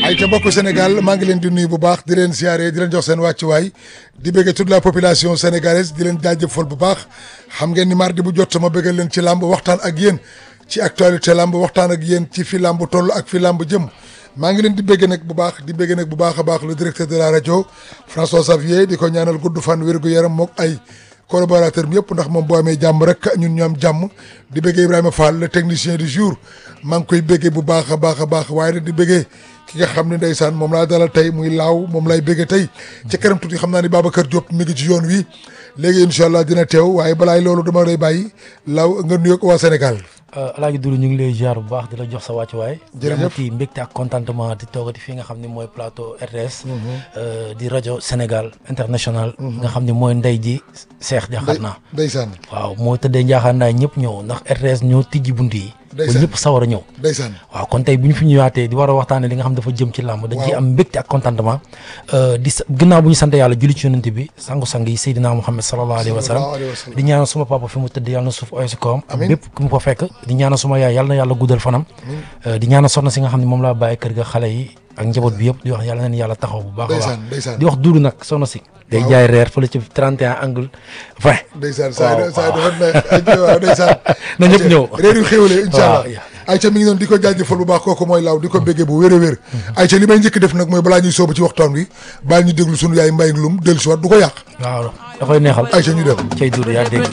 ay ca mbokku Sénégal maa ngi leen di nuyu bu baax di leen siyaare di leen jox seen wàccuwaay di bëggee toute la population sénégalaise di leen jaajëfal bu baax xam ngeen ni mardi bu jot ma bëggal leen ci làmb waxtaan ak yéen ci actualité làmb waxtaan ak yéen ci fi làmb toll ak fi làmb jëm maa ngi leen di bëgg nag bu baax di bëgg nag bu baax a baax le directeur de la rajo François Xavier di ko ñaanal gudd fan wér gu yaram mook ay collaborateur bi yëpp ndax moom boo amee jàmm rek ñun ñu am jàmm di bëggee Ibrahima Fall le technicien du jour maa ngi koy bëggee bu baax a baax a baax waaye nag di bëggee ki nga xam ne ndeysaan moom laa dalal tey muy laaw moom lay bëggee tey ci kanam tuuti xam naa ni Babacar Diop mi ngi ci yoon wi léegi incha allah dina teew waaye balaay loolu dama lay bàyyi laaw nga nuyoog waa Sénégal. Alaaji Doudou ñu ngi lay ziar bu baax di la jox sa wàccuwaay. jërëjëf amati mbégte ak contentement di toogati fi nga xam ne mooy plateau RTS. di rajo Sénégal international. nga xam ne mooy ndey ji Cheikh Diakhaté naa. ndeysaan waaw moo tëddee njaaxaanaay ñëpp ñëw ndax RTS ñoo tijji bunt yi. ba ndeysaan ñëpp sawar a ñëw. ndeysaan waaw kon tey bu ñu fi ñëwaatee di war a waxtaanee li nga xam dafa jëm ci làmb. dañ ciy am mbégte ak contentement. di sa ginnaaw bu ñu sant yàlla julli ci yonent bi sangu-sang yi Seydina Muhammad sallallahu alayhi wa sallam sallallahu alayhi wa sallam. di ñaanal suma papa fi mu tëdd yàlla na suuf oyosi kawam ak Amiin. bépp ku mu ko fekk di ñaanal suma yaay yàlla na yàlla guddal fanam di ñaanal soxna si nga xam ne moom laa bàyyi kër ga xale yi ak njaboot bi yëpp di wax yàlla na leen yàlla taxaw bu baax a baax ndeysaan ndeysaan di wax duudu nag soxna si day jaay reer fële ci 31 angle 20 ndeysaan saa waaw, saa dafa ne waaw ndeysaan na ñëpp ñëw réer yu xéwale incha allah waaw. ayca mi ngi noonu di ko jaajëfal bu baax kooku mooy laaw di ko béggee bu wér a wér ayca li may njëkk def nag mooy balaa ñuy soobu ci waxtaan wi baal ñu déglu sunu yaay mbay lum dellu si waat du ko yàq waaw da koy neexal ayca ñu dem cay duudu yaa dégg